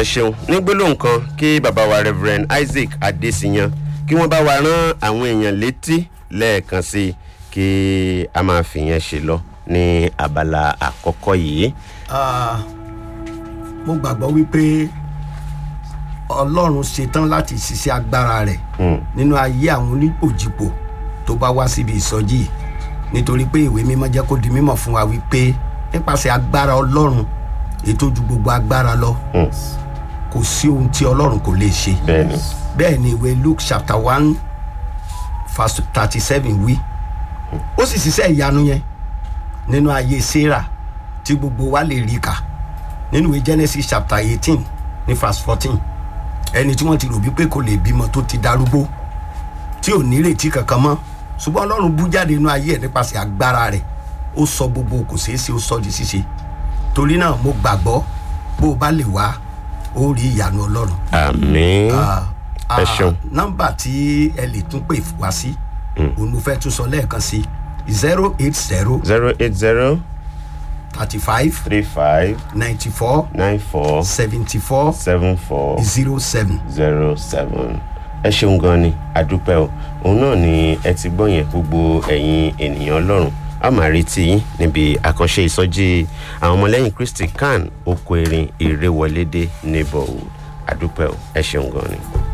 ẹ ṣeun ní gbólóhùn kan kí bàbá wa reverend isaac adesiyan kí wọ́n bá wa rán àwọn èèyàn létí lẹ́ẹ̀kan sí i kí a máa fìyẹn ṣe lọ ní abala àkọ́kọ́ yìí. Ah, mo gbàgbọ́ wípé ọlọ́run ṣetán láti ṣiṣẹ́ agbára rẹ̀ nínú ayé àwọn onípòjìpò tó bá wá síbi ìsọjí yìí nítorí pé ìwé mímọ́ jẹ́ kó di mímọ̀ fún wa wípé nípasẹ̀ agbára ọlọ́run ètò ju gbogbo agbára lọ kò sí ohun tí ọlọ́run kò lè ṣe bẹ́ẹ̀ni bẹ́ẹ̀ ni ìwé luke chapter one verse thirty seven wí ó sì ṣiṣẹ́ ìyanu yẹn nínú ayé sarah tí gbogbo wa lè rí kà nínú ìwé genesis chapter eighteen ní verse fourteen ẹni tí wọ́n ti rò bí pé kò lè bímọ tó ti darúgbó tí ò nírètí kankan mọ́ ṣùgbọ́n ọlọ́run bú jáde nínú ayé ẹ̀ nípasẹ̀ agbára rẹ̀ ó sọ gbogbo kò ṣeé ṣe ó sọ di ṣíṣe torí náà mo gbàgbọ́ bó o bá lè wá ó rí ìyanu ọlọ́run àmín Ah, ẹ ṣeun nọmba tí ẹ lè tún pè wá sí òun mo fẹ́ tún sọ lẹ́ẹ̀kan sí zero eight zero zero eight zero thirty five three five ninety four nine four seventy four seven four zero seven. zero seven ẹ ṣeun gan ni àdúpẹ́ o òun náà ni ẹ ti gbọ́ yẹn gbogbo ẹ̀yin ènìyàn ọlọ́run a máa retí yín níbi àkànṣe ìsọjí àwọn ọmọlẹ́yìn kristi kan oko erin ìrèwọlédè neighborhood àdúpẹ́ o ẹ ṣeun gan ni.